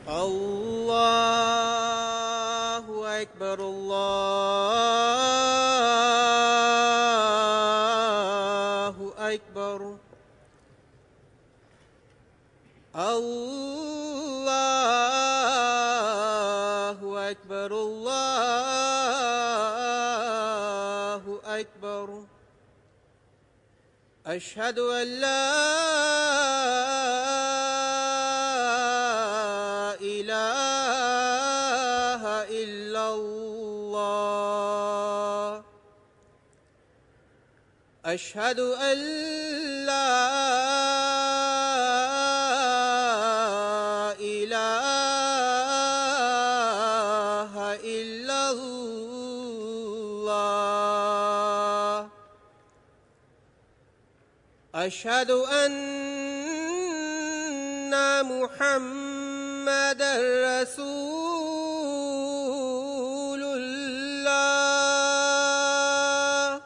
الله أكبر الله أكبر الله أكبر الله أكبر أشهد أن لا إله إلا الله أشهد أن لا إله إلا الله أشهد أن محمد رسول الله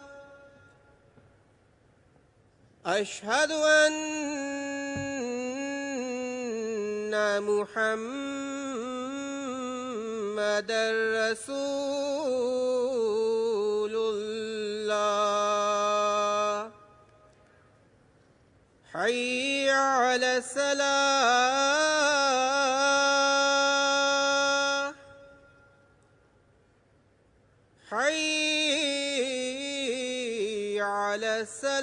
أشهد أن محمد رسول الله حي على السلام حي على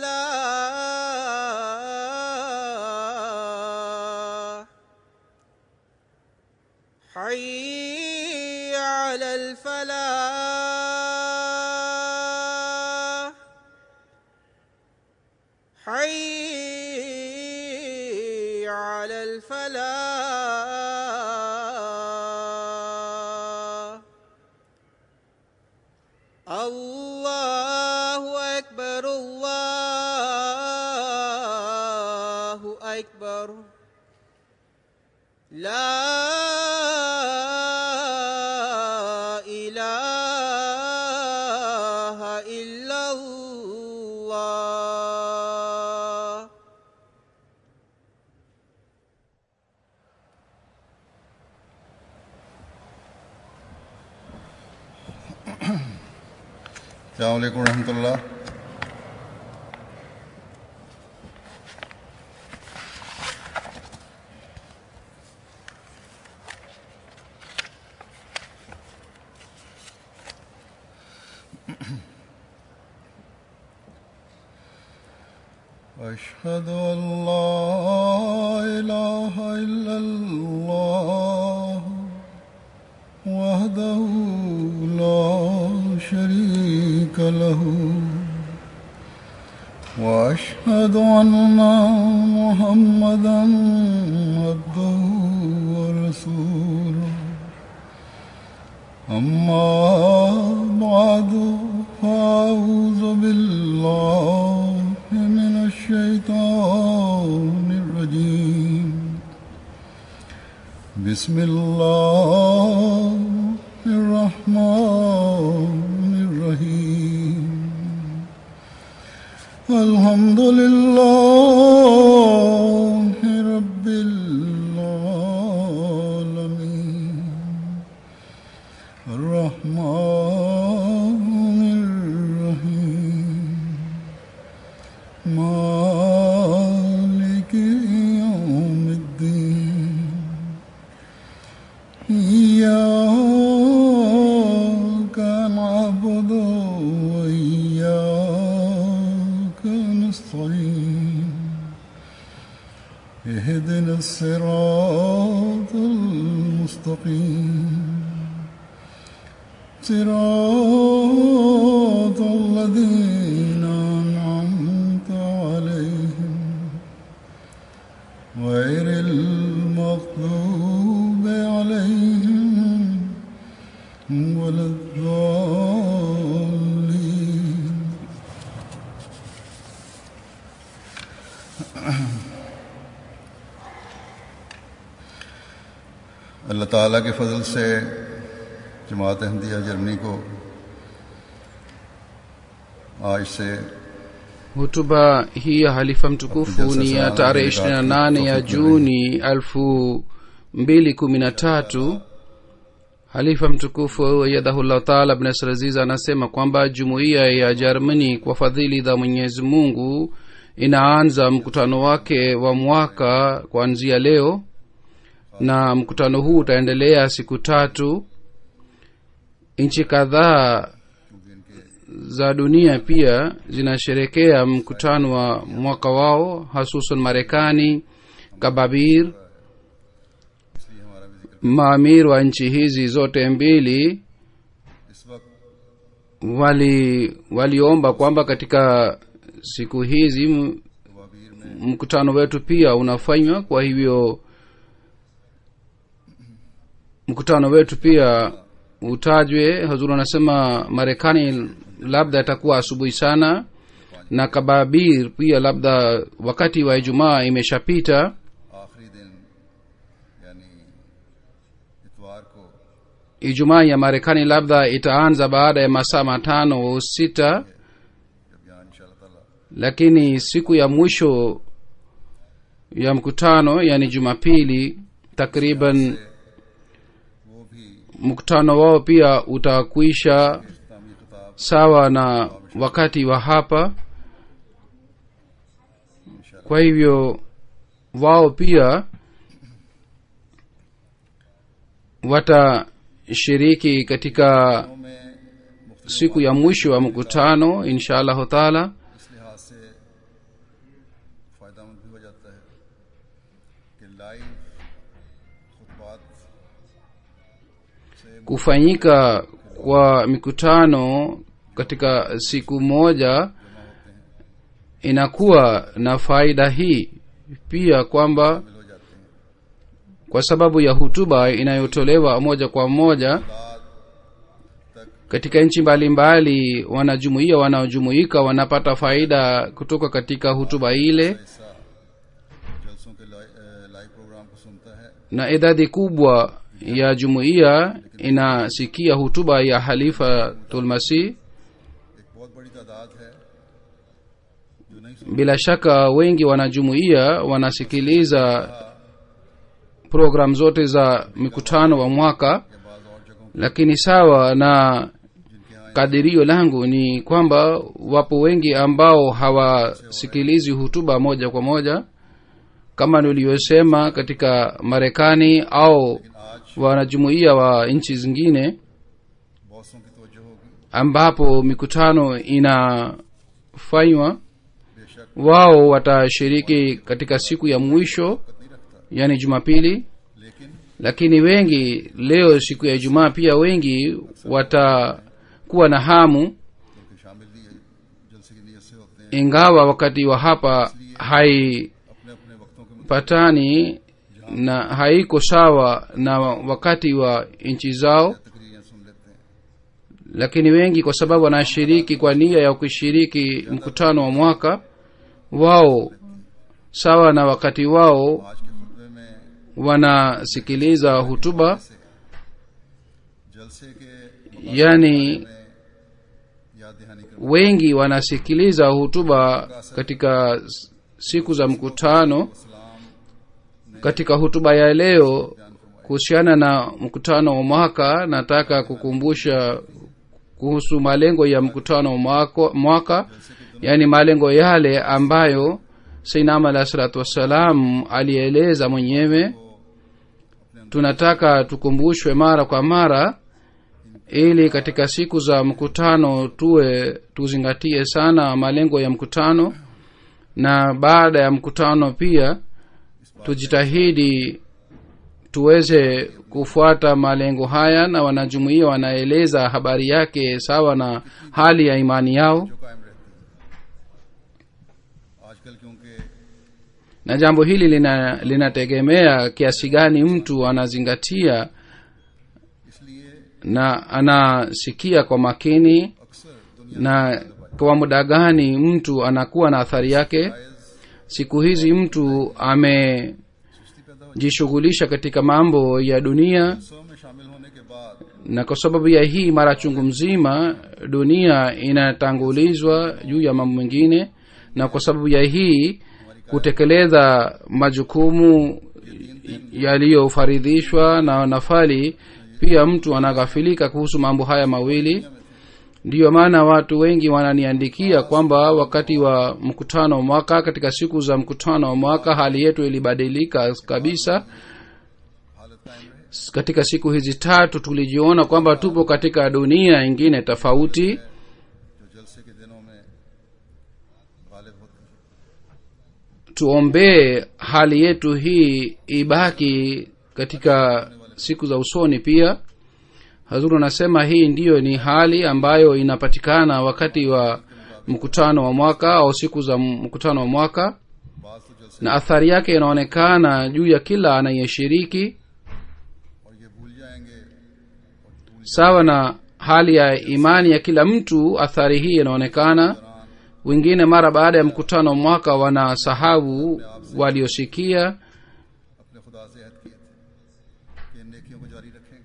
السلام حي على الفلاح حي على الفلاح الله أكبر الله أكبر لا إله إلا الله السلام علیکم ورحمۃ اللہ أشهد أن لا إله إلا الله وحده لا شريك له واشهد ان محمدا عبده ورسوله اما بعد فاعوذ بالله من الشيطان الرجيم بسم الله الرحمن الرحيم الحمد لله رب العالمين الرحمن الرحيم مالك يوم الدين إياك نعبد وإياك نستعين اهدنا الصراط المستقيم صراط الذين أنعمت عليهم غير المغضوب عليهم ولا الضالين अल्लाह ताला के फजल से जमात अहमदिया जर्मनी को आज से Hutuba hii ya halifa mtukufu ni ya tarehe 28 ya Juni elfu mbili kumi na tatu halifa mtukufu yadahullah taala bnasraziz anasema kwamba jumuiya ya jermani kwa fadhili za mwenyezi mungu inaanza mkutano wake wa mwaka kuanzia leo na mkutano huu utaendelea siku tatu nchi kadhaa za dunia pia zinasherekea mkutano wa mwaka wao hasusan marekani kababir इसलिए हमारा भी जिक्र maamir wa nchi hizi zote mbili इस वक्त wali waliomba kwamba katika siku hizi m- तवाबीर में mkutano wetu pia unafanywa kwa hivyo mkutano wetu pia utajwe hazur anasema marekani labda itakuwa asubuhi sana na kababir pia labda wakati wa ijumaa imeshapita आखिरी दिन यानी इतवार को ijumaa ya marekani labda itaanza baada ya masaa matano au sita जब यहाँ इंशाल्लाह ताला lakini siku ya mwisho ya mkutano yani jumapili takriban वो भी mkutano wao pia utakwisha इस्लामी खिताब sawa na wakati wa hapa kwa hivyo wao pia watashiriki katika में siku ya mwisho wa mkutano insha allahu taala इस लिहाज से फ़ायदा भी हो जाता है कि लाइव खुतबात से kufanyika kwa mikutano katika siku moja inakuwa na faida hii pia kwamba शामिल हो जाते हैं kwa sababu ya hutuba inayotolewa moja kwa moja बाद तक katika nchi mbalimbali wanajumuia wanaojumuika wanapata faida kutoka katika hutuba ile ऐसा जलसों के लाई- अ, live programme को सुनता है na idadi kubwa ya jumuiya inasikia hutuba ya halifa tulmasih एक बहुत बड़ी तादाद है जो नहीं सुन bila shaka wengi wanajumuia wanasikiliza program zote za mikutano wa mwaka या बाद और जगहों lakini sawa na जिनके यहाँ kadirio langu ni kwamba wapo wengi ambao hawasikilizi hutuba moja kwa moja kama niliyosema katika marekani au आज wanajumuia wa nchi zingine बॉसों की तवज्जो होगी ambapo mikutano inafanywa बेशक wao watashiriki katika siku ya mwisho वक्त नहीं रखता yani jumapili लेकिन lakini wengi leo siku ya ijumaa pia wengi watakuwa na hamu क्योंकि शामिल भी जलसे की नीयत से होते हैं ingawa wakati wa hapa haipatani अपने अपने वक्तों के na haiko sawa na wakati wa nchi zao तकरीरें सुन लेते हैं lakini wengi kwa sababu wanashiriki kwa nia ya kushiriki mkutano wa mwaka wao sawa na wakati wao आज के खुतबे में wanasikiliza hutuba जलसे के yani में याद दहानी कर wengi wanasikiliza hutuba katika s- siku za mkutano katika hutuba ya leo kuhusiana na mkutano wa mwaka nataka kukumbusha kuhusu malengo ya mkutano wa mwaka, mwaka yaani malengo yale ambayo sainam alah salatu wassalam alieleza mwenyewe tunataka tukumbushwe mara kwa mara ili katika siku za mkutano tuwe tuzingatie sana malengo ya mkutano na baada ya mkutano pia tujitahidi tuweze kufuata malengo haya na wanajumuia wanaeleza habari yake sawa na hali ya imani yao जो कायम रहती है आजकल क्योंकि na jambo hili lina linategemea kiasi gani mtu anazingatia इसलिए na anasikia kwa makini अक्सर दुनिया na kwa muda gani mtu anakuwa na athari yake जायज siku hizi mtu amejishughulisha katika mambo ya dunia सौ में शामिल होने के बाद na kwa sababu ya hii mara chungu mzima dunia inatangulizwa juu ya mambo mengine na kwa sababu ya hii kutekeleza majukumu yaliyofaridhishwa na nafali pia mtu anaghafilika kuhusu mambo haya mawili ndiyo maana watu wengi wananiandikia kwamba wakati wa mkutano wa mwaka katika siku za mkutano wa mwaka hali yetu ilibadilika kabisa katika siku hizi tatu tulijiona kwamba tupo katika dunia ingine tofauti जो जलसे के दिनों में गालिब होती है tuombee hali yetu hii ibaki katika siku za usoni pia hazuru anasema hii ndiyo ni hali ambayo inapatikana wakati wa mkutano wa mwaka au siku za mkutano wa mwaka बात तो जलसे na athari yake inaonekana juu ya kila anayeshiriki और ये भूल जाएंगे sawa na hali ya imani ya kila mtu athari hii inaonekana wengine mara baada ya mkutano wa mwaka wanasahau waliosikia अपने खुदा से अहद किए थे कि इन नेकियों को जारी रखेंगे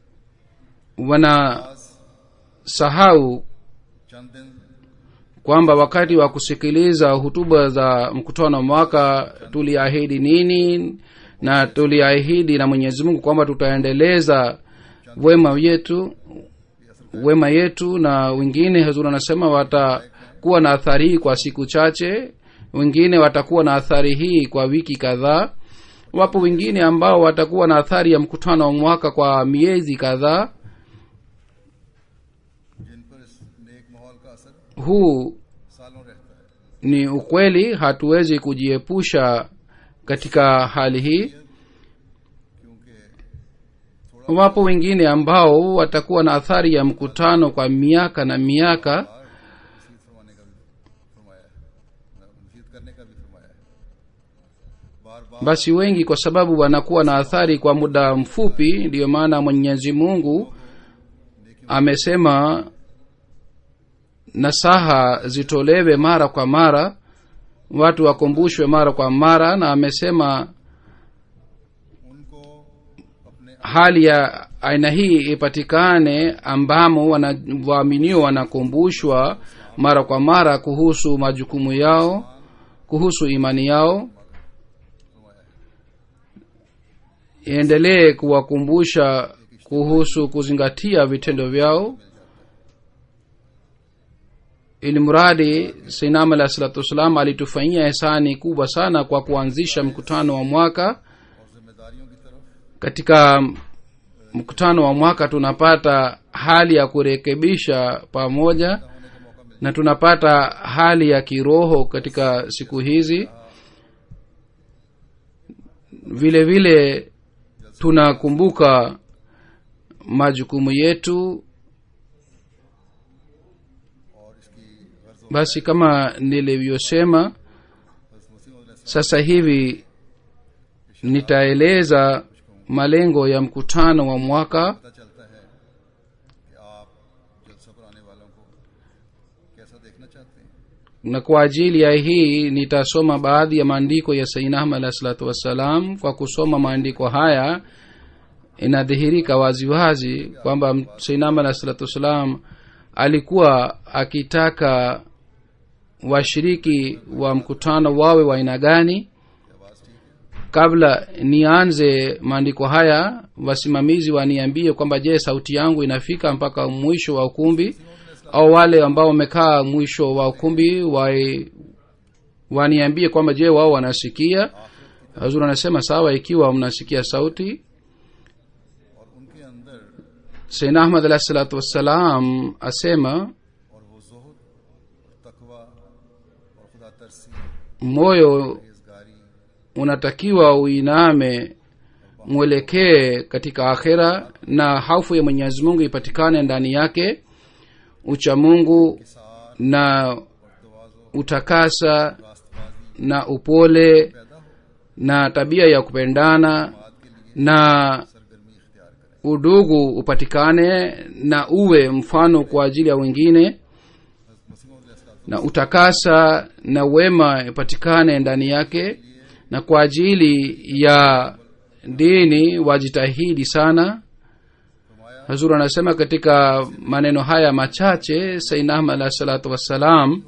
wanasahau चंद दिन kwamba wakati wa kusikiliza hutuba za mkutano wa mwaka tuliahidi nini na tuliahidi na mwenyezi mungu kwamba tutaendeleza wema yetu wema yetu na wengine hazuri anasema watakuwa na athari hii kwa siku chache wengine watakuwa na athari hii kwa wiki kadhaa wapo wengine ambao watakuwa na athari ya mkutano wa mwaka kwa miezi kadhaa जिन पर इस नेक माहौल का असर huu सालों रहता है ni ukweli hatuwezi kujiepusha katika hali hii क्योंकि wapo wengine ambao watakuwa na athari ya mkutano kwa miaka na miaka नसीहत फरमाने का भी फरमाया है नसीहत करने का भी फरमाया है बार बार basi wengi kwa sababu wanakuwa na athari kwa muda mfupi ndiyo maana mwenyezi mungu amesema nasaha zitolewe mara kwa mara watu wakumbushwe mara kwa mara na amesema उनको अपने hali ya aina hii ipatikane ambamo wana- waaminio wanakumbushwa mara kwa mara kuhusu majukumu yao kuhusu imani yao iendelee kuwakumbusha kuhusu kuzingatia vitendo vyao ili mradi sainam alah salatu wassalam alitufanyia hisani kubwa sana kwa kuanzisha mkutano wa mwaka और जिम्मेदारियों की तरफ katika mkutano wa mwaka tunapata hali ya kurekebisha pamoja na tunapata hali ya kiroho katika siku hizi vile vile tunakumbuka majukumu yetu और इसकी गर्ज basi kama nilivyosema sasa hivi nitaeleza malengo ya mkutano wa mwaka पता चलता है कि आप जलसा पर आने वालों को कैसा देखना चाहते हैं na kwa ajili ya hii nitasoma baadhi ya maandiko ya sainahma alahi salatu wassalam kwa kusoma maandiko haya inadhihirika waziwazi kwamba sainahma alahi salatu wassalam alikuwa akitaka washiriki wa mkutano wawe wa aina gani kabla nianze maandiko haya wasimamizi waniambie kwamba je sauti yangu inafika mpaka mwisho wa ukumbi au wale ambao wamekaa mwisho wa ukumbi wa- waniambie kwamba je wao wanasikia hazur anasema sawa ikiwa mnasikia sauti और उनके अंदर saina ahmad alahi salatu wassalam asema और वो जोहद और तकवा और खुदा तरसी moyo रेजगारी unatakiwa uiname mwelekee katika akhira na haufu ya mwenyezi mungu ipatikane ndani yake uchamungu na utakasa na upole na tabia ya kupendana na सरगर्मी इख्तियार करें udugu upatikane na uwe mfano kwa ajili ya wengine na utakasa na wema ipatikane ndani yake na kwa ajili ya dini wajitahidi sana hazur anasema katika maneno haya machache sainam alah salatu wassalam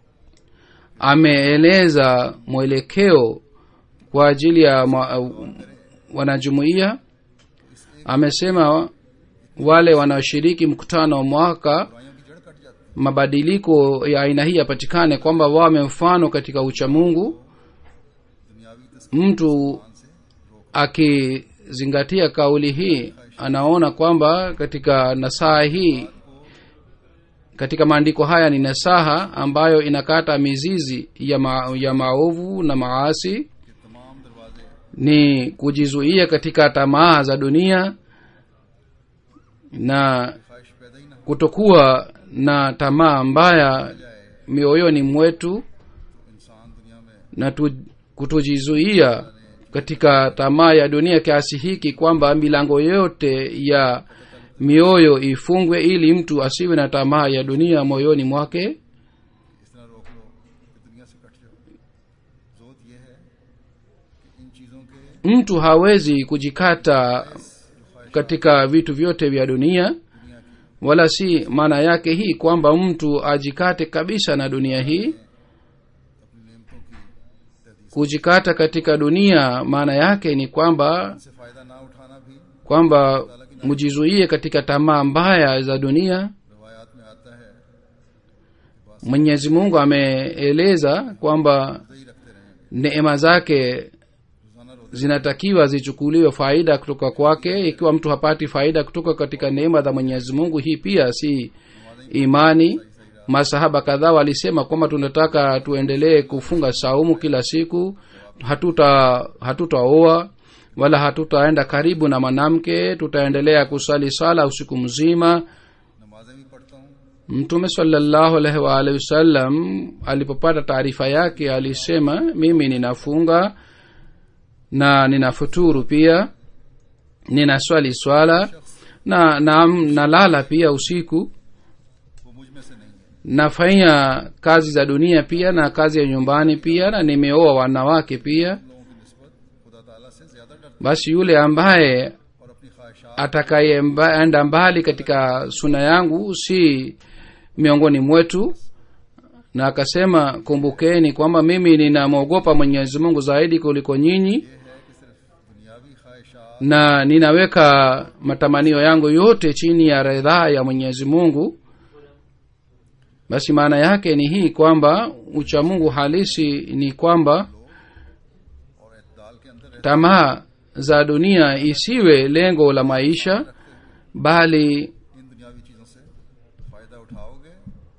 ameeleza mwelekeo kwa ajili ya ma, wanajumuia amesema wale wanaoshiriki mkutano wa mwaka बुराइयों की जड़ कट जाती mabadiliko ya aina hii yapatikane kwamba wawe mfano katika uchamungu है दुनियावी तस्वीर mtu akizingatia kauli hii anaona kwamba katika nasaha hii katika maandiko haya ni nasaha ambayo inakata mizizi ya, ma, ya maovu na maasi के तमाम दरवाजे ni kujizuia katika tamaa za dunia na ख्वाहिश पैदा ही ना हो kutokuwa na tamaa mbaya mioyoni mwetu इंसान दुनिया में na tu, kutojizuia katika tamaa ya dunia kiasi hiki kwamba milango yote ya mioyo ifungwe ili mtu asiwe na tamaa ya dunia moyoni mwake इस तरह रोक लो कि दुनिया से कट जाओ जोत यह है कि इन चीज़ों के mtu hawezi kujikata katika vitu vyote vya dunia wala si maana yake hii kwamba mtu ajikate kabisa na dunia hii अपनी नेमतों की तहदीस kujikata katika dunia maana yake ni kwamba से फ़ायदा ना उठाना भी kwamba mjizuie katika tamaa mbaya za dunia रवायात में आता है mwenyezi mungu ameeleza kwamba ही रखते रहेंगे neema zake रोज़ाना रोते zinatakiwa zichukuliwe faida kutoka kwake ikiwa mtu hapati faida kutoka katika neema za mwenyezi mungu hii pia si imani masahaba kadhaa walisema kwamba tunataka tuendelee kufunga saumu kila siku hatuta hatutaoa wala hatutaenda karibu na mwanamke tutaendelea kusali sala usiku mzima नमाजें भी पढ़ता हूँ mtume salllahu alaihi waalihi wasallam alipopata taarifa yake alisema mimi ninafunga na ninafuturu pia ninaswali swala na na nalala pia usiku वो मुझ में से नहीं है nafanya kazi za dunia pia na kazi ya nyumbani pia na nimeoa wanawake pia लोगों की नस्बत खुदा ताला से ज़्यादा डरता basi yule ambaye है और अपनी ख्वाहिशात atakayeenda mbali katika suna yangu si miongoni mwetu na akasema kumbukeni kwamba mimi ninamwogopa mwenyezi mungu zaidi kuliko nyinyi ये है कि सिर्फ दुनियावी ख्वाहिशात na ninaweka matamanio yangu yote chini ya ridhaa ya mwenyezi mungu basi maana yake ni hii kwamba uchamungu halisi ni kwamba और एतदाल के अंदर रहते tamaa za dunia isiwe lengo la maisha bali इन दुनियावी चीज़ों से फ़ायदा उठाओगे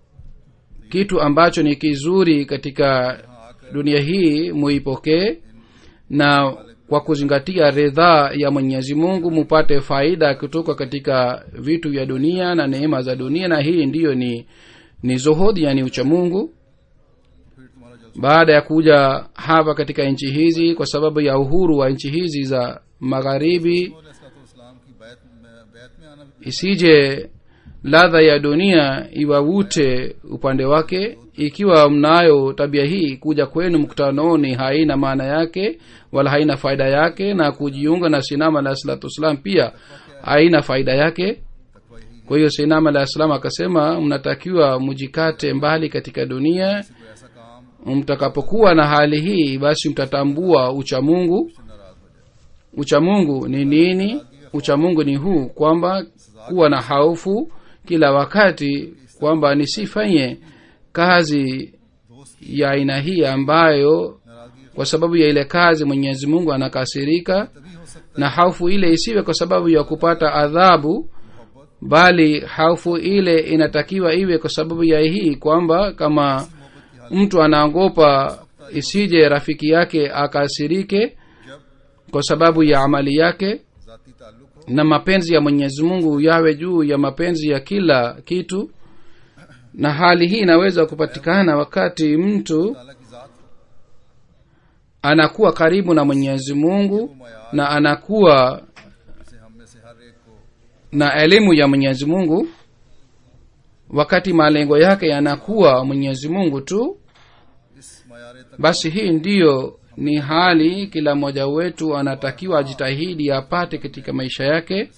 kitu ambacho ni kizuri katika dunia hii muipokee na kwa kuzingatia ridhaa ya mwenyezi mungu mupate faida kutoka katika vitu vya dunia na neema za dunia na hii ndiyo ni ni zuhudi yani uchamungu फिर तुम्हारा जल baada ya kuja hapa katika nchi hizi kwa sababu ya uhuru wa nchi hizi za magharibi इस्लाम की बैत में बैत में आना भी isije ladha ya dunia iwavute upande wake ikiwa mnayo tabia hii kuja kwenu mkutanoni haina maana yake wala haina faida yake na kujiunga na sinama alah salatu wassalam pia haina faida yake तकवा यही kwa hiyo sinama alah salam akasema mnatakiwa mjikate mbali katika dunia कोई ऐसा काम mtakapokuwa na hali hii basi mtatambua uchamungu से नाराज हो जाए uchamungu ni nini uchamungu ni huu kwamba kuwa na haufu kila wakati kwamba nisifanye kazi ya aina hii ambayo नाराजगी kwa sababu ya ile kazi mwenyezi mungu anakasirika तभी हो सकता na haufu ile isiwe kwa sababu ya kupata adhabu मोहब्बत bali haufu ile inatakiwa iwe kwa sababu ya hii kwamba kama mtu anaogopa isije rafiki yake akasirike जब kwa sababu ya amali yake ذاتی ताल्लुक हो na mapenzi ya mwenyezi mungu yawe juu ya mapenzi ya kila kitu na hali hii inaweza kupatikana wakati mtu ताला की ज़ात हो anakuwa karibu na mwenyezi mungu na anakuwa जिसे हम में से हर एक को na elimu ya mwenyezi mungu wakati malengo yake yanakuwa mwenyezi mungu tu इस मयार तक basi hii ndiyo ni hali kila mmoja wetu anatakiwa ajitahidi apate katika maisha yake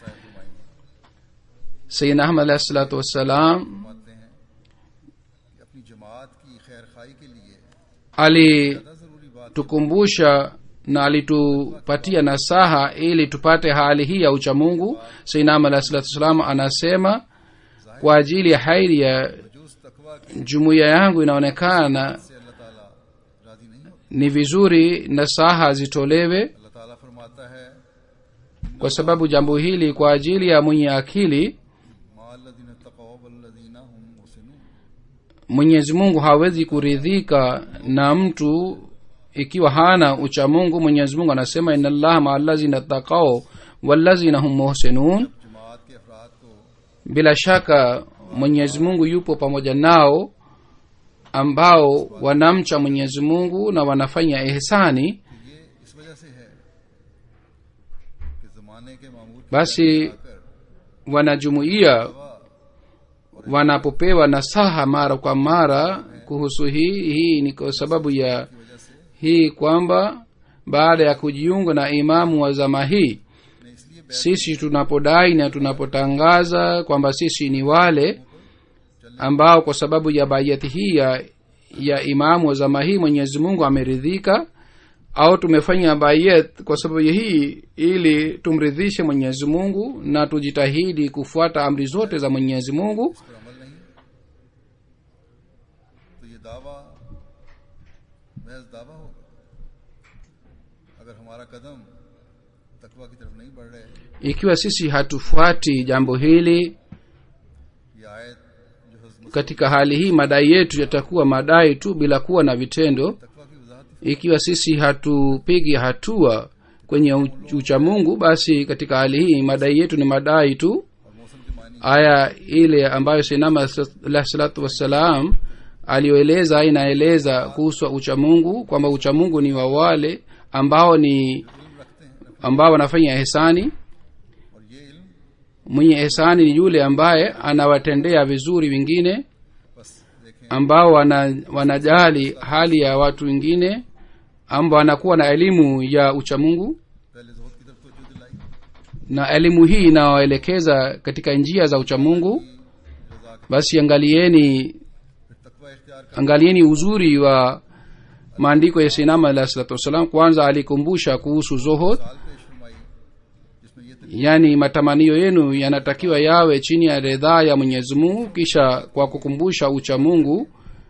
sayidna ahmad alahi salatu wassalam फरमाते हैं कि अपनी जमात की खैर खाई के लिए ali ज़्यादा ज़रूरी बात tukumbusha na alitupatia nasaha ili tupate hali hii ya uchamungu sainam alah salatu wassalam anasema kwa ajili ya hairi ya juice तकवा के jumuiya yangu inaonekana से अल्लाह ताला राजी नहीं होते ni vizuri nasaha zitolewe अल्लाह ताला फरमाता है kwa sababu jambo hili kwa ajili ya mwenye akili माल्लदीन तकवा वल्लदीन हुम मुहसिनून mwenyezi mungu hawezi kuridhika na mtu ikiwa hana uchamungu mwenyezi mungu anasema ina llaha maa allazina takao wallazina hum muhsinun जमात के अफराद को bila shaka mwenyezi mungu yupo pamoja nao ambao wanamcha mwenyezi mungu na wanafanya ihsani कि ये इस वजह से है कि जमाने के मामूल की basi आकर wanajumuiya wanapopewa nasaha mara kwa mara kuhusu hii hii ni kwa sababu ya वजह से hii kwamba baada ya kujiunga na imamu wa zama hii ने इसलिए sisi tunapodai na tunapotangaza kwamba sisi ni wale ambao kwa sababu ya bayati hii ya, ya imamu wa zama hii mwenyezi mungu ameridhika au tumefanya bayat kwa sababu ya hii ili tumridhishe mwenyezi mungu na tujitahidi kufuata amri zote za mwenyezi mungu पर अमल नहीं तो ये दावा महज दावा होगा अगर हमारा कदम तकवा की तरफ नहीं बढ़ रहे ikiwa sisi hatufuati jambo hili ये आयत जो हजम katika hali hii madai yetu yatakuwa madai tu bila kuwa na vitendo तकवा की वजाहत ही ikiwa sisi hatupigi hatua kwenye u- uchamungu basi katika hali hii madai yetu ni madai tu और मौसम के मानी aya ile ambayo sinama alah salatu wassalam aliyoeleza inaeleza kuhusu uchamungu kwamba uchamungu ni wa wale ambao ni इल्म रखते हैं ambao wanafanya ihsani और ये इल्म mwenye ihsani ni yule ambaye anawatendea vizuri wengine बस देखें ambao wana, wanajali hali ya watu wengine ambao wanakuwa na elimu ya uchamungu पहले जोहद की तरफ तवज्जो दिलाई na elimu hii inawaelekeza katika njia za uchamungu रजा के basi angalieni फिर तकवा इख्तियार कर angalieni uzuri wa maandiko ya sinama alah salatu wassalam kwanza alikumbusha kuhusu zohod साल पेश फरमाई जिसमें ये तक yaani matamanio yenu yanatakiwa yawe chini ya ridhaa ya mwenyezi mungu kisha kwa kukumbusha uchamungu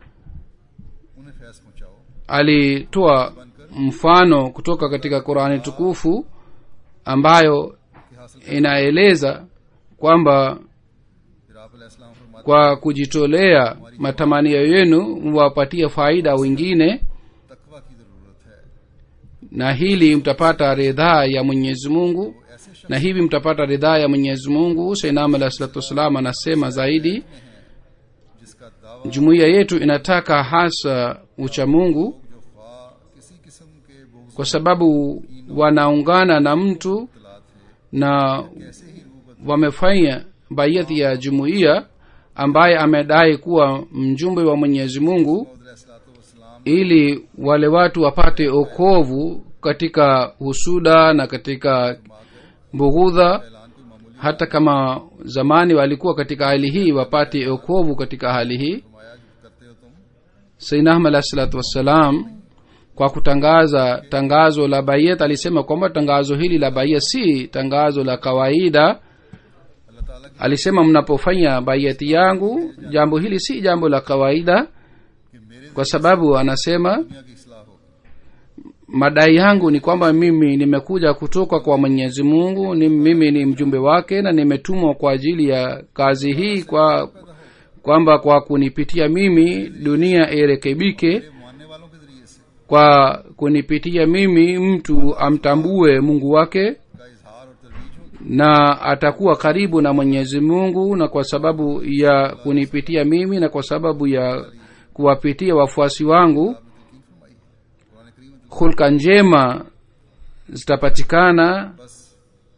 उन्हें फैस पहुंचाओ alitoa mfano kutoka katika qurani tukufu ambayo कि हासिल inaeleza kwamba फिर आप अलैहिस्सलाम फरमाते kwa kujitolea matamanio yenu mwapatie faida wengine तकवा की जरूरत है na hili mtapata ridhaa ya mwenyezi mungu ऐसे शख्स na hivi mtapata ridhaa ya mwenyezi mungu sainam alah salatu wassalam anasema zaidi जिसका दावा jumuiya yetu inataka hasa uchamungu जो ख्वा किसी किस्म के बोझ kwa sababu wanaungana na mtu तला थे na कैसे ही रूबत wamefanya bayati ya jumuiya ambaye amedai kuwa mjumbe wa mwenyezi mungu अलैहिस्सलाम ili wale watu wapate okovu katika husuda na katika bughudha ऐलान कोई मामूली hata kama zamani walikuwa katika hali hii wapate okovu katika hali hii फरमाया जो करते हो तुम sainahma alah salatu wassalam kwa kutangaza tangazo la bayet alisema kwamba tangazo hili la bayet si tangazo la kawaida अल्लाह ताला की alisema mnapofanya bayeti yangu jambo hili si jambo la kawaida कि मेरे kwa sababu anasema दुनिया की इसलाह हो madai yangu ni kwamba mimi nimekuja kutoka kwa mwenyezi mungu ni mimi ni mjumbe wake na nimetumwa kwa ajili ya kazi hii kwa kwamba kwa kunipitia mimi dunia irekebike मेरे मानने वालों के जरिए से kwa kunipitia mimi mtu amtambue mungu wake का इजहार और तरवीज हो na atakuwa karibu na mwenyezi mungu na kwa sababu ya kunipitia mimi na kwa sababu ya kuwapitia wafuasi wangu की फरमाई कुरान करीम में hulka njema zitapatikana बस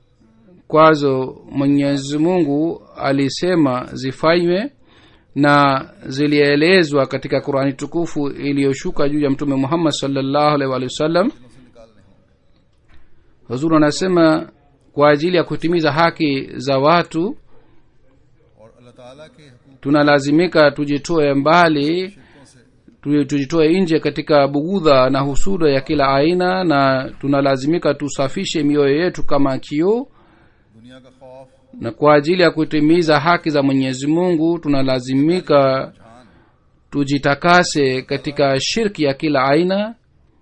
kwazo mwenyezi mungu alisema zifanywe na zilielezwa katika qurani tukufu iliyoshuka juu ya mtume muhammad salllahu alaihi waalihi wasallam दिलों से निकालने होंगे huzuru anasema kwa ajili ya kutimiza haki za watu और अल्लाह ताला के हुकूक tunalazimika tujitoe mbali शिरकों से tu- tujitoe nje katika bugudha na husuda ya kila aina na tunalazimika tusafishe mioyo yetu kama kioo दुनिया का खौफ na kwa ajili ya kutimiza haki za mwenyezi mungu tunalazimika ठान tujitakase katika shirki ya kila aina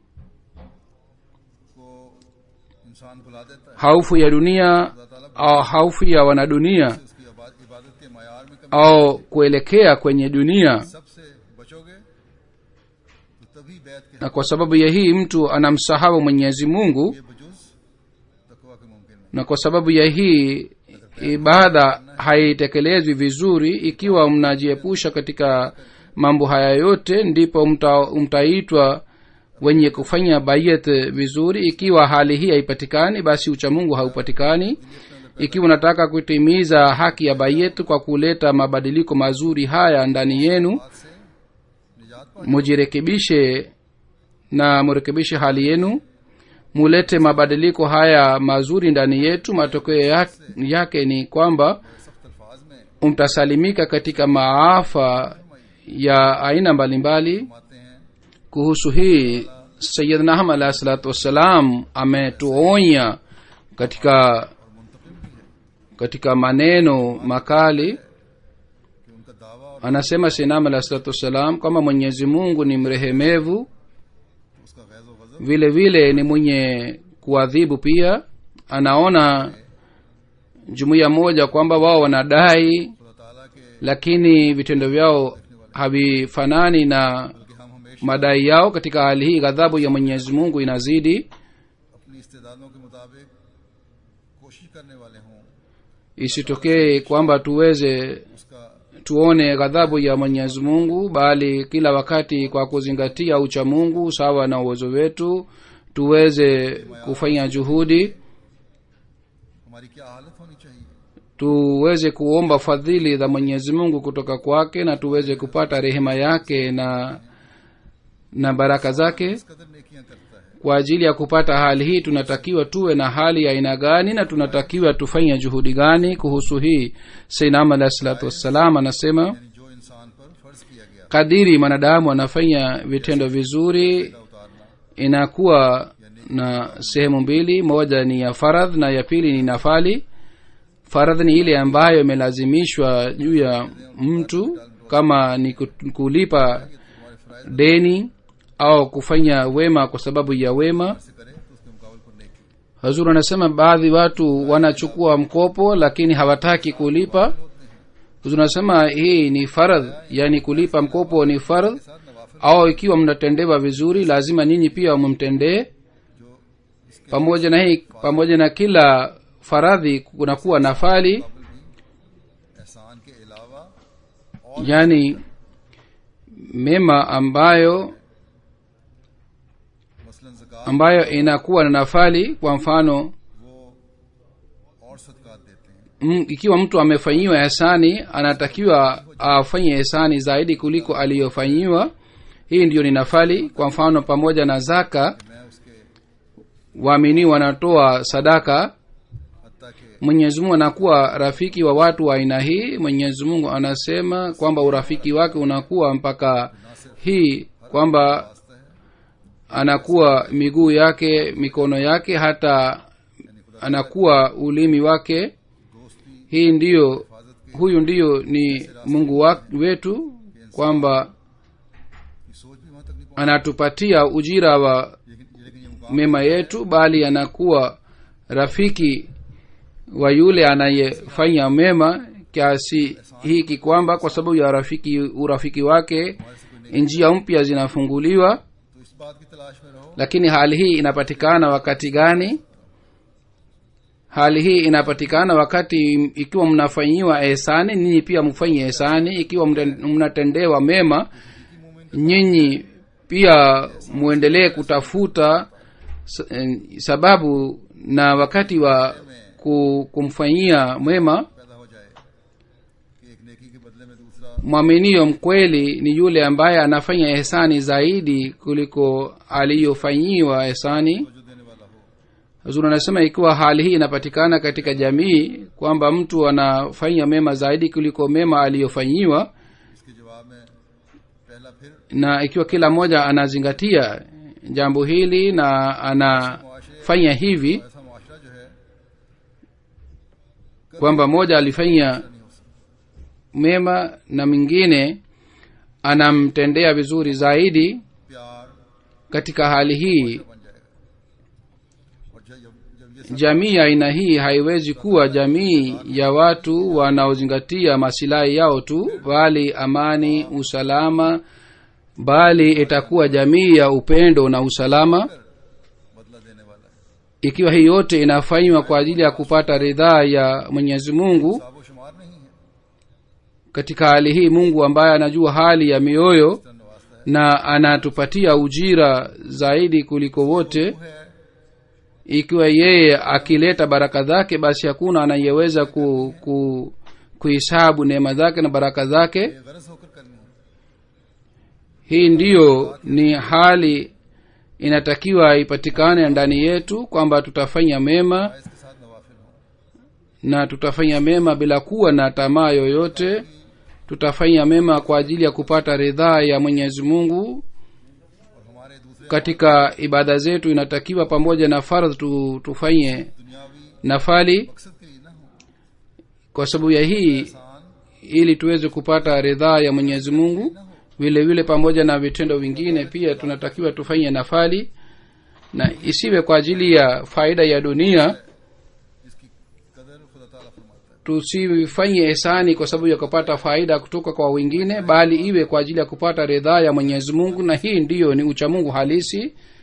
को इंसान भुला देता है haufu ya dunia au haufu ya wanadunia उसकी इबाद- इबादत के मैार में कमी au kuelekea kwenye dunia सबसे बचोगे तो तभी बैत के na kwa sababu ya hii mtu anamsahau mwenyezi mungu ये बजुज तकवा के मुमकिन है na kwa sababu ya hii ibada haitekelezwi vizuri ikiwa mnajiepusha katika mambo haya yote ndipo mta, mtaitwa wenye kufanya bayet vizuri ikiwa hali hii haipatikani basi uchamungu haupatikani ikiwa unataka kutimiza haki ya bayet kwa kuleta mabadiliko mazuri haya ndani yenu बात से निजात पा mujirekebishe na murekebishe hali yenu mulete mabadiliko haya mazuri ndani yetu matokeo ya- yake ni kwamba सख्त अल्फाज में mtasalimika katika maafa ya aina mbalimbali फरमाते हैं kuhusu hii sayidna ahmad alahi salatu wassalam ametuonya katika katika maneno makali कि उनका दावा और anasema sinam alahi salatu wassalam kwamba mwenyezi mungu ni mrehemevu उसका गैज व गजब vile vile ni mwenye kuadhibu pia anaona jumuiya moja kwamba wao wanadai खुदा ताला के lakini vitendo vyao havifanani na कि हम हमेशा madai yao katika hali hii ghadhabu ya mwenyezi mungu inazidi अपनी इस्तेदादों के मुताबिक कोशिश करने वाले हों isitokee kwamba tuweze उसका tuone ghadhabu ya mwenyezi mungu bali kila wakati kwa kuzingatia ucha mungu sawa na uwezo wetu tuweze kufanya juhudi हमारी क्या हालत होनी चाहिए tuweze kuomba fadhili za mwenyezi mungu kutoka kwake na tuweze kupata rehema yake na na baraka zake इस कदर नेकियां करता है kwa ajili ya kupata hali hii tunatakiwa tuwe na hali ya aina gani na tunatakiwa tufanye juhudi gani kuhusu hii sainam alahi salatu wassalam anasema यानी जो इंसान पर फर्ज किया गया kadiri mwanadamu anafanya vitendo vizuri उतारना inakuwa na sehemu mbili moja ni ya faradh na ya pili ni nafali faradh ni ile ambayo imelazimishwa juu ya mtu kama ni ku- kulipa deni au kufanya wema kwa sababu ya wema से करे तो उसके मुकाबले पर नेकी hazur anasema baadhi watu wanachukua mkopo lakini hawataki kulipa hazur anasema hii ni faradh yani kulipa mkopo ni faradh साथ नवाफिल au ikiwa mnatendewa vizuri lazima ninyi pia mumtendee pamoja na hii pamoja na kila faradhi kunakuwa nafali एहसान के अलावा yani mema ambayo मसलन ज़कात ambayo inakuwa na nafali kwa mfano वो और सदकात देते हैं m, ikiwa mtu amefanyiwa ihsani anatakiwa afanye ihsani zaidi kuliko aliyofanyiwa hii ndiyo ni nafali kwa mfano pamoja na zaka मैं उसके waamini wanatoa sadaka हत्या के mwenyezi mungu anakuwa rafiki wa watu wa aina hii mwenyezi mungu anasema kwamba urafiki wake unakuwa mpaka hii kwamba रास्ता है anakuwa miguu yake mikono yake hata anakuwa ulimi wake दोस्ती hii ndiyo हिफाजत के huyu ndiyo ni mungu wa, wetu kwamba की सोच भी वहां तक नहीं पहुंच anatupatia ujira wa लेकिन लेकिन ये मुकाम mema yetu bali anakuwa rafiki wa yule anayefanya mema kiasi hiki kwamba kwa sababu ya rafiki urafiki wake njia mpya zinafunguliwa तो इस बात की तलाश में रहो lakini hali hii inapatikana wakati gani hali hii inapatikana wakati ikiwa mnafanyiwa ehsani ninyi pia mfanye ehsani ikiwa mten- mnatendewa mema nyinyi pia muendelee kutafuta s- eh, sababu na wakati wa ku- kumfanyia mwema पैदा हो जाए कि एक नेकी के बदले में दूसरा mwaminio mkweli ni yule ambaye anafanya ehsani zaidi kuliko aliyofanyiwa ehsani जो देने वाला हो huzuri anasema ikiwa hali hii inapatikana katika jamii kwamba mtu anafanya mema zaidi kuliko mema aliyofanyiwa इसके जवाब में पहला फिर na ikiwa kila mmoja anazingatia jambo hili na anafanya hivi ऐसा मुआशरा जो है kwamba mmoja alifanya नहीं हो सकता mema na mwingine anamtendea vizuri zaidi प्यार katika hali hii बन जाएगा और जब जब जब ये सब jamii ya aina hii haiwezi kuwa jamii ya watu wanaozingatia masilahi yao tu bali amani usalama bali itakuwa jamii ya upendo na usalama बदला देने वाला है ikiwa hii yote inafanywa kwa ajili ya kupata ridhaa ya mwenyezi mungu साबो शुमार नहीं है katika hali hii mungu ambaye anajua hali ya mioyo इस तरह नवाजता है na anatupatia ujira zaidi kuliko wote वो है ikiwa yeye akileta baraka zake basi hakuna anayeweza ku, ku, kuhisabu neema zake na baraka zake ये गरज होकर करनी है hii ndiyo ni hali inatakiwa ipatikane ndani yetu kwamba tutafanya mema इसके साथ नवाफिल हो na tutafanya mema bila kuwa na tamaa yoyote tutafanya mema kwa ajili ya kupata ridhaa ya mwenyezi mungu और हमारे दूसरे katika ibada zetu inatakiwa pamoja na fardh tu, tufanye दुनियावी nafali मकसद के लिए ना हो kwa sababu ya hii इंसान ili tuweze kupata ridhaa ya mwenyezi mungu vile vile pamoja na vitendo vingine pia tunatakiwa tufanye nafali na isiwe kwa ajili ya faida ya dunia जिसकी कदर खुदा ताला फरमाता है tusifanye ehsani kwa sababu ya kupata faida kutoka kwa wengine bali iwe kwa ajili ya kupata ridhaa ya mwenyezi mungu na hii ndiyo ni uchamungu halisi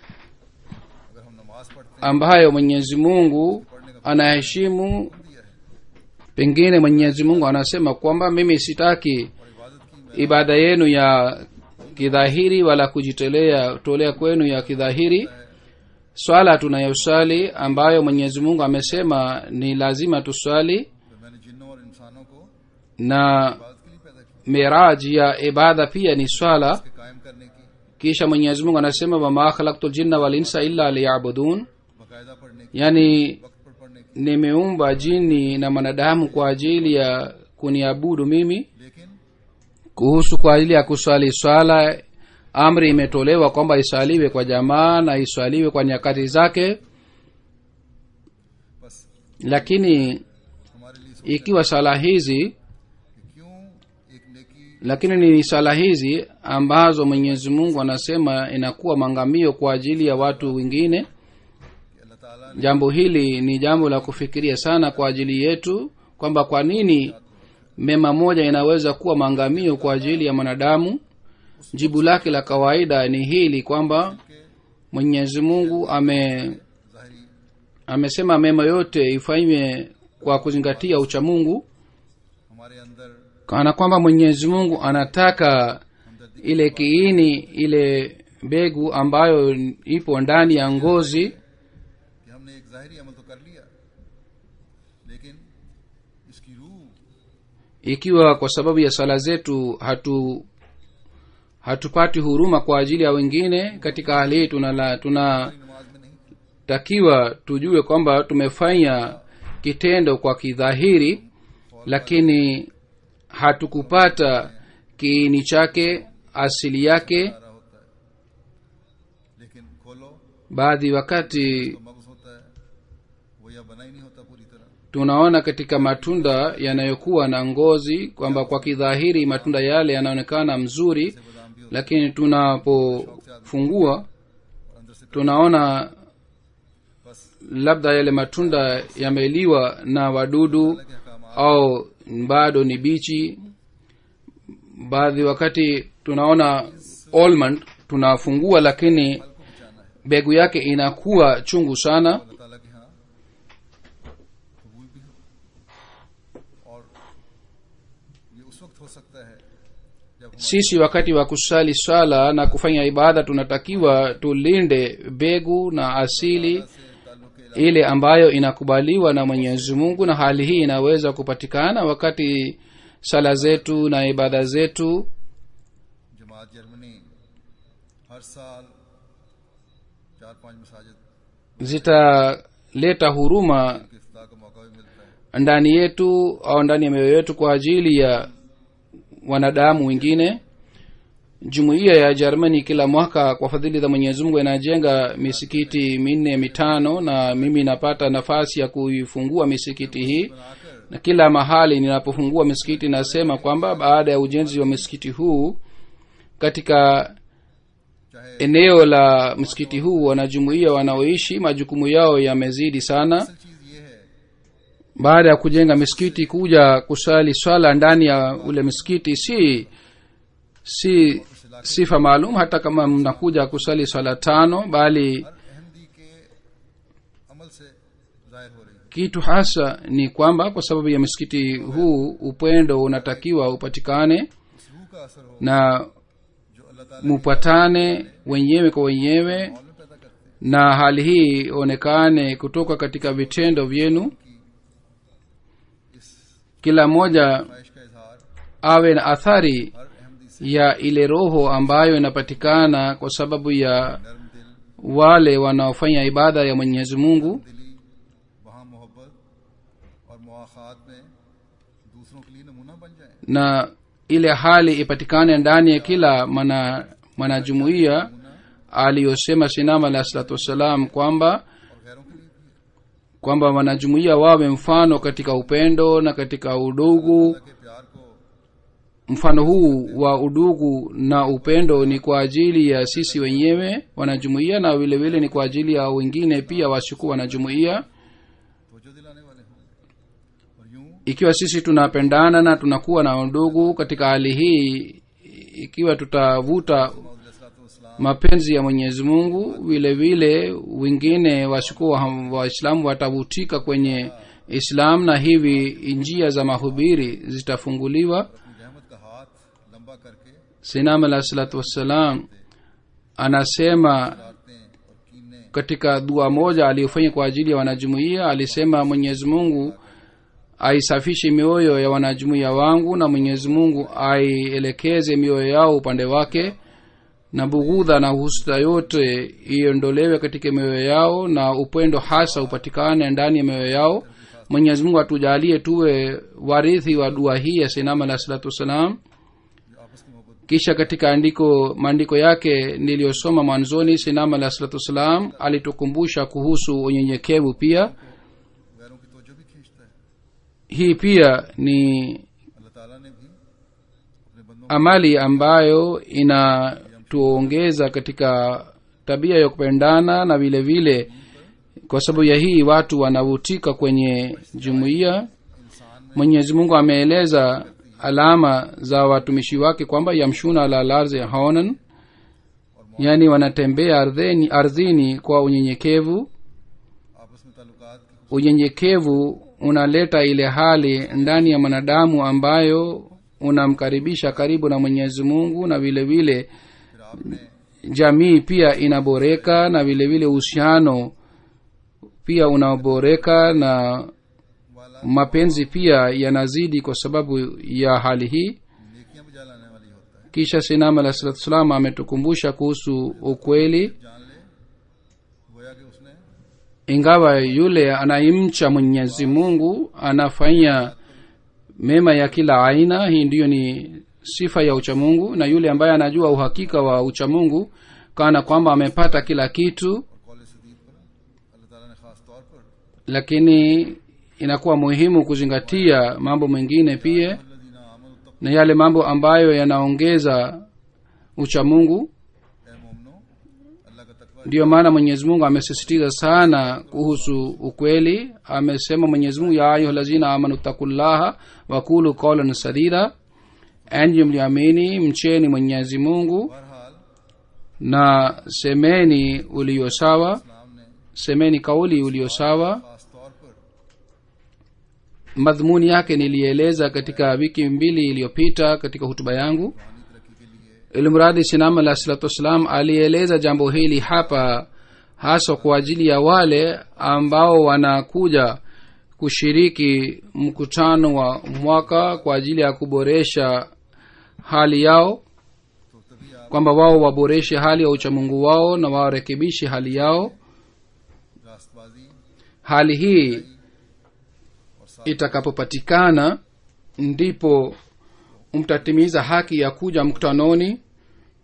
अगर हम नमाज पढ़ते ambayo mwenyezi mungu anaheshimu दिया है pengine mwenyezi mungu anasema kwamba mimi sitaki और इबादत की ibada yenu ya kidhahiri wala kujitolea tolea kwenu ya kidhahiri swala tunayoswali ambayo mwenyezi mungu amesema ni lazima tuswali तो मैंने जिन्नों और इंसानों को na इबादत के लिए पैदा किया miraji ya ibada pia ni swala इसके कायम करने की kisha mwenyezi mungu anasema wama khalaktu ljinna walinsa illa liyabudun बाकायदा पढ़ने की yani वक्त पर पढ़ने की nimeumba jini na mwanadamu kwa ajili ya kuniabudu mimi लेकिन kuhusu kwa ajili ya kuswali swala amri imetolewa kwamba iswaliwe kwa jamaa na iswaliwe kwa nyakati zake बस lakini हमारे लिए सोच ikiwa sala hizi कि क्यों एक नेकी lakini ni sala hizi ambazo mwenyezi mungu anasema inakuwa mangamio kwa ajili ya watu wengine कि अल्लाह ताला ने jambo hili ni jambo la kufikiria sana kwa ajili yetu kwamba kwa nini mema moja inaweza kuwa maangamio kwa ajili ya mwanadamu jibu lake la kawaida ni hili kwamba mwenyezi mungu ame ظاहरी amesema mema yote ifanywe kwa kuzingatia uchamungu हमारे अंदर kana kwamba mwenyezi mungu anataka ile kiini ile mbegu ambayo ipo ndani ya ngozi कि हमने एक ज़ाहरी अमल तो कर लिया लेकिन इसकी रूह ikiwa kwa sababu ya sala zetu hatu hatupati huruma kwa ajili ya wengine katika hali hii tunala tunatakiwa नमाज में नहीं tujue kwamba tumefanya kitendo kwa kidhahiri lakini hatukupata kiini chake asili yake आ रहा होता है लेकिन खोलो baadhi wakati तो मगज होता है वो या बना ही नहीं होता पूरी तरह tunaona katika matunda yanayokuwa na ngozi kwamba kwa kidhahiri matunda yale yanaonekana mzuri बादाम भी होता lakini tunapofungua है और अंदर से tunaona बस labda yale matunda yameliwa na wadudu अल्लाह के Hakam au bado ni bichi baadhi wakati tunaona almond tunafungua lakini को बचाना है mbegu yake inakuwa chungu sana अल्लाह ताला के यहाँ कबूल भी हो और ये उस वक्त हो सकता है जब हमारे sisi wakati wa kusali swala na kufanya ibada tunatakiwa tulinde mbegu na asili से ताल्लुक के ile ambayo inakubaliwa na mwenyezi mungu na hali hii inaweza kupatikana wakati sala zetu na ibada zetu जमात जर्मनी हर साल चार पांच मसाजिद zitaleta huruma के इफ्ताह का मौका भी मिलता है ndani yetu au ndani ya mioyo yetu kwa ajili ya wanadamu wengine jumuiya ya germany kila mwaka kwa fadhili za mwenyezi mungu inajenga misikiti minne mitano na mimi napata nafasi ya kuifungua misikiti hii na kila mahali ninapofungua misikiti nasema kwamba baada ya ujenzi wa misikiti huu katika चाहे eneo la msikiti huu wanajumuiya wanaoishi majukumu yao yamezidi sana असल चीज ये है baada ya kujenga misikiti kuja kusali swala ndani ya ule misikiti si si sifa maalum hata kama mnakuja kusali swala tano bali हर अहमदी के अमल से जाहिर हो रही है kitu hasa ni kwamba kwa sababu ya msikiti huu upendo unatakiwa upatikane इस रूह का असर हो na जो अल्लाह ताला mupatane wenyewe kwa wenyewe माहौल में पैदा करते हैं na hali hii ionekane kutoka katika vitendo vyenu kila mmoja ख्वाहिश का इजहार awe na athari हर अहमदी से ya ile roho ambayo inapatikana kwa sababu ya नरम दिल wale wanaofanya ibada ya mwenyezi mungu दिली वहाँ मोहब्बत और मुआखात में दूसरों के लिए नमूना बन जाए na ile hali ipatikane ndani ya kila mwana mwanajumuiya aliyosema sinama alah salatu wassalam kwamba और गैरों के लिए भी kwamba wanajumuiya wawe mfano katika upendo na katika udugu अल्लाह के प्यार को mfano huu wa udugu na upendo ni kwa ajili ya sisi wenyewe wanajumuiya na vile vile ni kwa ajili ya wengine pia wasikuwa wanajumuiya तवज्जो दिलाने वाले हों और यूं ikiwa sisi tunapendana na tunakuwa na undugu katika hali hii ikiwa tutavuta मौदूद mapenzi ya mwenyezi mungu vile vile wengine wasikuwa ham- waislamu watavutika kwenye islam na hivi njia za mahubiri zitafunguliwa अपनी रहमत का हाथ लंबा करके sinam alah salatu wassalam anasema रातें और कीने katika dua moja aliyofanya kwa ajili ya wanajumuiya alisema mwenyezi mungu aisafishe mioyo ya wanajumuiya wangu na mwenyezi mungu aielekeze mioyo yao upande wake na bughudha na husta yote iondolewe katika mioyo yao na upendo hasa upatikane ndani ya mioyo yao mwenyezi mungu atujalie tuwe warithi wa dua hii ya sinam alah salatu wassalam जो आपस की मोहब्बत kisha katika andiko maandiko yake niliyosoma mwanzoni sinam alah salatu wassalam alitukumbusha kuhusu unyenyekevu pia गैरों की तवज्जो भी खींचता है hii pia ni अल्लाह ताला ने भी अपने बंदों amali ambayo inatuongeza katika tabia ya kupendana na vile vile kwa sababu ya hii watu wanavutika kwenye jumuiya mwenyezi mungu ameeleza alama za watumishi wake kwamba yamshuna ala larzi haonan yaani wanatembea ardhini, ardhini kwa unyenyekevu आपस में ताल्लुकात की unyenyekevu unaleta ile hali ndani ya mwanadamu ambayo unamkaribisha karibu na mwenyezi mungu na vile vile फिर आपने jamii pia inaboreka na vile vile uhusiano pia unaboreka na वाला mapenzi pia yanazidi kwa sababu ya hali hii नेकियां भी लाने वाली होता है kisha sinam alah salatu salam ametukumbusha kuhusu ukweli जान ले गोया कि उसने ingawa yule anayemcha mwenyezi mungu anafanya mema ya kila aina hii ndiyo ni sifa ya uchamungu na yule ambaye anajua uhakika wa uchamungu kana kwamba amepata kila kitu और कौल सदीद पर अल्लाह ताला ने खास तौर पर lakini inakuwa muhimu kuzingatia mambo mengine pia अल्लाजीना आमन तक na yale mambo ambayo yanaongeza uchamungu ए मोमनो अल्लाह का तकवा ndiyo maana mwenyezi mungu amesisitiza sana kuhusu ukweli amesema mwenyezi mungu ya ayuha lazina amanu takullaha wakulu kaulan sadida enyi mliamini mcheni mwenyezi mungu बहरहाल na semeni uliyo sawa इस्लाम ने semeni kauli uliyo sawa खास तौर पर madhumuni yake nilieleza katika wiki mbili iliyopita katika hutuba yangu रूहानी तरक्की के लिए ilimradi sinam alah salatu wassalam alieleza jambo hili hapa haswa kwa ajili ya wale ambao wanakuja kushiriki mkutano wa mwaka kwa ajili ya kuboresha hali yao तो तभी आप kwamba wao waboreshe hali ya uchamungu wao na warekebishe hali yao रास्तबाजी hali hii और साथ itakapopatikana ndipo mtatimiza haki ya kuja mkutanoni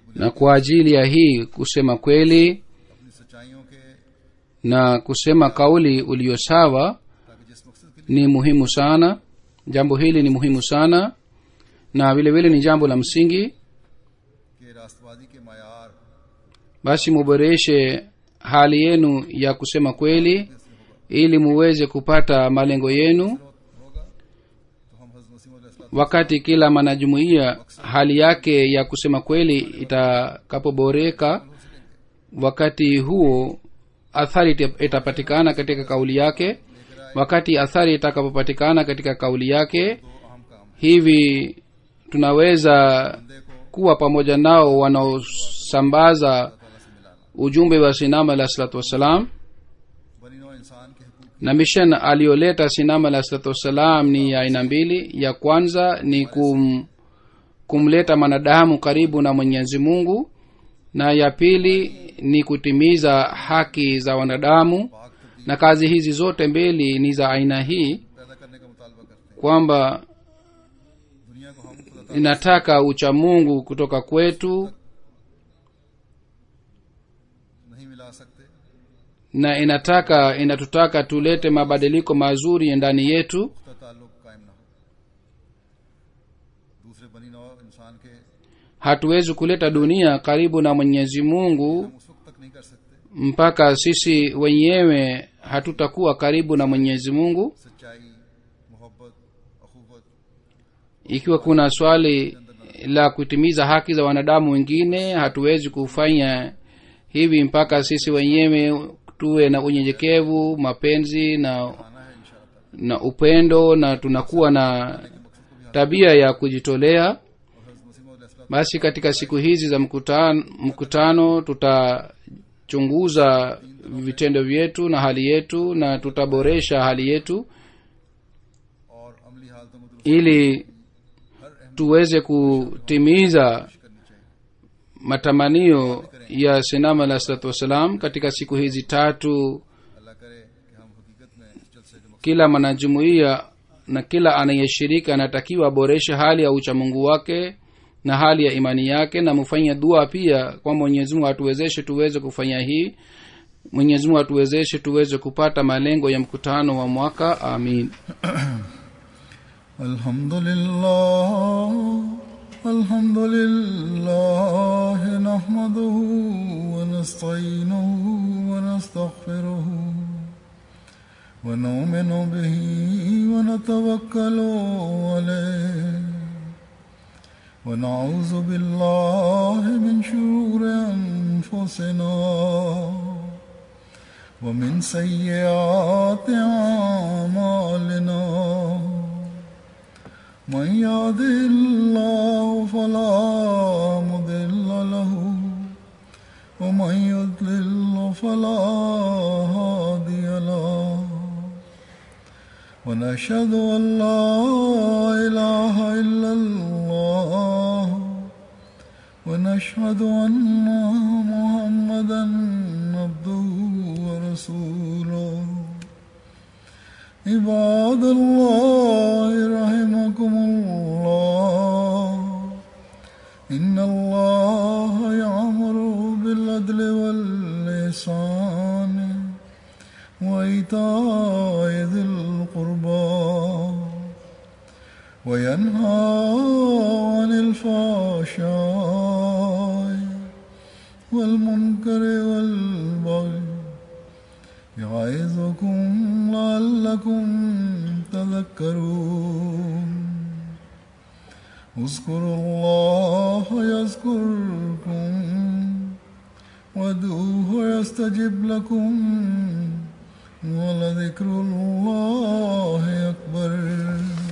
na kwa ajili ya hii kusema kweli अपनी सच्चाइयों के na kusema kauli ulio sawa ताकि जिस मकसद के लिए ni muhimu sana jambo hili ni muhimu sana na vile vile ni jambo la msingi कि रास्तबाजी के मैार basi muboreshe hali yenu ya kusema kweli ili muweze kupata malengo yenu होगा तो हम हजरत मसीह अलैहि wakati kila mwanajumuiya hali yake ya kusema kweli itakapoboreka wakati huo athari ita- itapatikana katika kauli yake wakati athari itakapopatikana katika kauli yake दो अहम काम hivi tunaweza बंदे को kuwa pamoja nao wanaosambaza ताला से मिलाना ujumbe wa sinama alah salatu wassalam बनी नौ इंसान के हकूक na mission aliyoleta sinama alah salatu wassalam ni ya aina mbili ya kwanza ni kum, kumleta mwanadamu karibu na mwenyezi mungu na ya pili ni kutimiza haki za wanadamu पाक तब्दील na kazi hizi zote mbili ni za aina hii पैदा करने का मुतालबा करते हैं kwamba दुनिया को हम खुदा ताला inataka uchamungu kutoka kwetu नहीं मिला सकते na inataka inatutaka tulete mabadiliko mazuri ndani yetu पुख्ता ताल्लुक कायम ना हो दूसरे बनी नौ इंसान के hatuwezi kuleta dunia karibu na mwenyezi mungu हम उस वक्त तक नहीं कर सकते mpaka sisi wenyewe hatutakuwa karibu na mwenyezi mungu सच्चाई मोहब्बत अखूबत ikiwa kuna swali la kutimiza haki za wanadamu wengine hatuwezi kufanya hivi mpaka sisi wenyewe tuwe na unyenyekevu mapenzi na आना है इंशाअल्लाह na upendo na tunakuwa na tabia ya kujitolea और हज़रत मसीह मौद basi katika siku hizi za mkutano, mkutano tutachunguza vitendo vyetu na hali yetu na tutaboresha hali yetu और अमली हालतों में दुरुस्त ili हर अहम tuweze kutimiza करनी चाहिए matamanio ya sinama alah salatu wassalam katika siku hizi tatu अल्लाह करे कि हम हकीकत में इस जलसे के मकसद kila mwanajumuiya na kila anayeshiriki anatakiwa aboreshe hali ya uchamungu wake na hali ya imani yake na mufanye dua pia kwa mwenyezi mungu atuwezeshe tuweze kufanya hii mwenyezi mungu atuwezeshe tuweze kupata malengo ya mkutano wa mwaka amin الحمد لله الحمد لله نحمده ونستعينه ونستغفره ونؤمن به ونتوكل عليه ونعوذ بالله من شرور أنفسنا ومن سيئات أعمالنا من يهده الله فلا مضل له ومن يضلل فلا هادي له ونشهد ان لا اله الا الله ونشهد ان محمدا عبده ورسوله عباد الله رحمكم الله إن الله يعمر بالعدل واللسان وإيتاء ذي القربى وينهى عن الفحشاء والمنكر والبغي يعظكم لعلكم تذكرون اذكروا الله يذكركم وادعوه يستجب لكم ولذكر الله أكبر